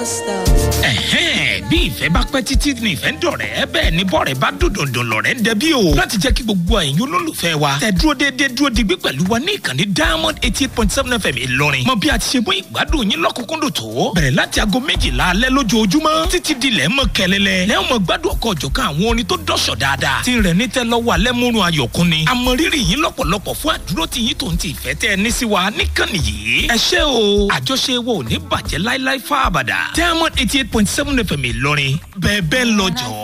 ẹ̀hẹ́n bí ìfẹ́ bá pẹ́ títí ní ìfẹ́ ń dọ̀rẹ́ bẹ́ẹ̀ ni bọ́ọ̀rẹ́ bá dòdòdò lọ̀rẹ́ ń dẹbí o láti jẹ́ kí gbogbo ẹ̀yin olólùfẹ́ wa tẹ dúró déédéé dúró digbí pẹ̀lú wa ní ìkànnì diamond eighty eight point seven fm ìlọrin mọ bí a ti ṣe mú ìgbádùn yín lọ́kùnkúndùn tó bẹ̀rẹ̀ láti aago méjìlá alẹ́ lójoojúmọ́ títí di lẹ́ mọ́ kẹlẹ́lẹ́ lẹ́yìn mọ́ gbádùn ọkọ̀ ọ̀jọ̀kan àwọn orin tó dọ̀ṣọ̀ dáadáa tí rẹ̀ ní tẹ́ lọ́wọ́ alẹ́ múrun ayọ̀kún ni àmọ̀rírì yín lọ́pọ̀lọpọ̀ fún àdúró tí yín tó ń ti ìfẹ́ tẹ́ ẹ ní sí wa níkànnì yìí ẹ ṣé o àjọṣe wo ò ní bàjẹ́ láíláí fáabàdà diamond eighty eight point seven fm ìlọrin bẹ́ẹ̀ bẹ́ẹ̀ lọ jọ̀ọ́.